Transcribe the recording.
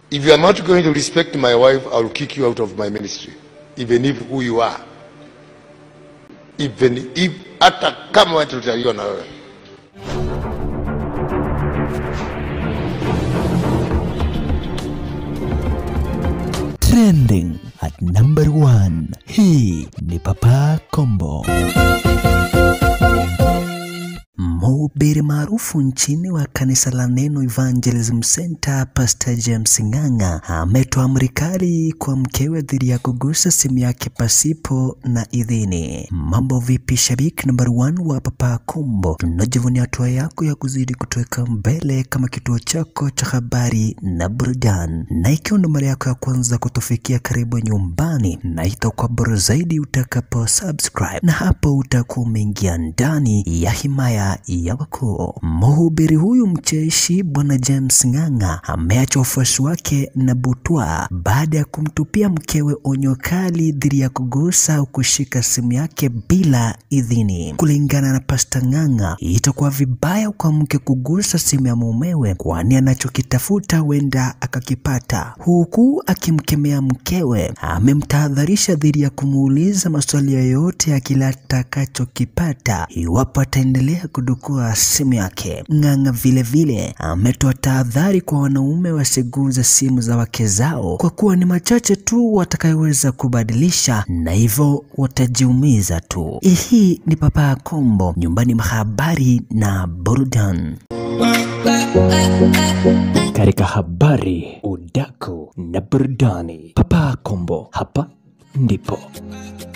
If you are not going to respect my wife, I will kick you out of my ministry, even if who you are. Even if hata kama wewe tutaliwa na wewe. Trending at number one. Hii ni Papa Kombo. Mhubiri maarufu nchini wa kanisa la Neno Evangelism Center, Pastor James Ng'ang'a ametoa amri kali kwa mkewe dhidi ya kugusa simu yake pasipo na idhini. Mambo vipi, shabiki number one wa Papa Kombo? Tunajivunia hatua yako ya kuzidi kutuweka mbele kama kituo chako cha habari na burudani, na ikiwa ndo mara yako ya kwanza kutufikia, karibu nyumbani, na itakuwa bora zaidi utakapo subscribe, na hapo utakuwa umeingia ndani ya himaya ya wakuu. Mhubiri huyu mcheshi Bwana James Ng'ang'a ameacha wafuasi wake na butwa baada ya kumtupia mkewe onyo kali dhidi ya kugusa au kushika simu yake bila idhini. Kulingana na Pasta Ng'ang'a, itakuwa vibaya kwa mke kugusa simu ya mumewe, kwani anachokitafuta huenda akakipata, huku akimkemea mkewe. Amemtahadharisha dhidi ya kumuuliza maswali yoyote ya kila atakachokipata iwapo ataendelea kudukua simu yake. Ng'ang'a vilevile ametoa tahadhari kwa wanaume wasiguze simu za wake zao, kwa kuwa ni machache tu watakayoweza kubadilisha na hivyo watajiumiza tu. Hii ni Papa Kombo, nyumbani mwa habari na burudani. Katika habari, udaku na burudani, Papa Kombo, hapa ndipo